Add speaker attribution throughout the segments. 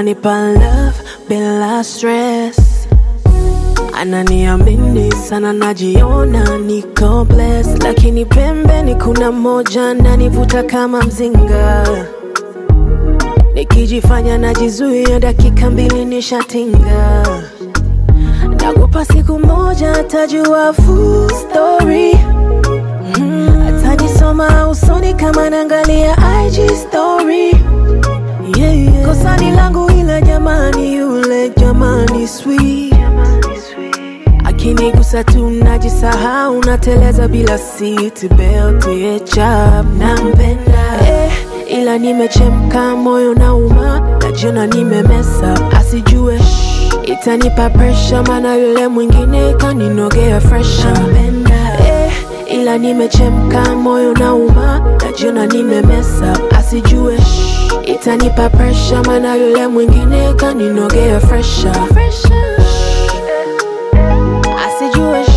Speaker 1: ananipa love bila stress ananiamini sana, najiona niko blessed, lakini pembeni kuna moja nanivuta kama mzinga, nikijifanya najizuia, dakika mbili nishatinga. Nakupa siku moja, atajua full story mm, atanisoma usoni kama naangalia IG story yeah, yeah. Kosa ni langu ila jamani, yule jamani sweet akinigusa tu najisahau, nateleza bila seat belt yeah, chap nampenda eh, ila nimechemka, moyo nauma, najiona nimemesa, asijue itanipa pressure, maana yule mwingine kaninogea fresh nampenda eh, ila nimechemka, moyo nauma, najiona nimemesa, asijue itanipa pressure, maana yule mwingine kaninogea fresh asijue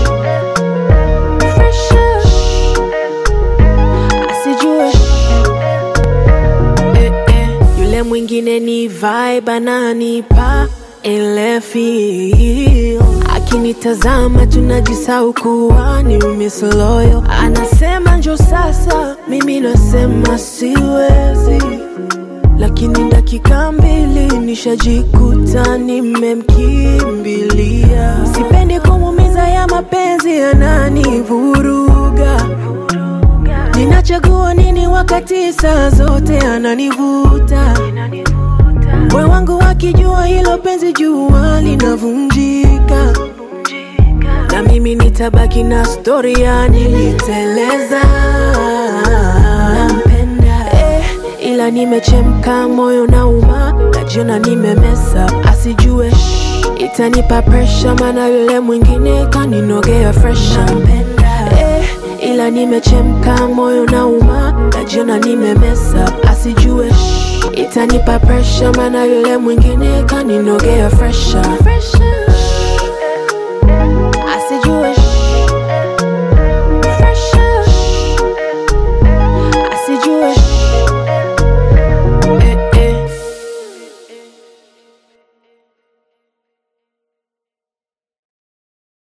Speaker 1: fresh asijue eh, eh. yule mwingine ni vibe ananipa ile feel akinitazama tunajisau kuwa ni miss loyal anasema njo sasa mimi nasema siwezi lakini dakika mbili nishajikuta nimemkimbilia. Sipendi kumumiza ya mapenzi yananivuruga. Ninachagua nini wakati saa zote ananivuta. Moyo wangu wakijua hilo penzi jua linavunjika, na mimi nitabaki na stori ya niliteleza. Nampenda eh, ila nimechemka, moyo nauma, najiona nimemesa, asijue itanipa pressure, maana yule mwingine kaninogea fresh. Nampenda eh, ila nimechemka, moyo nauma, najiona nimemesa, asijue itanipa pressure, maana yule mwingine kaninogea fresh. fresh.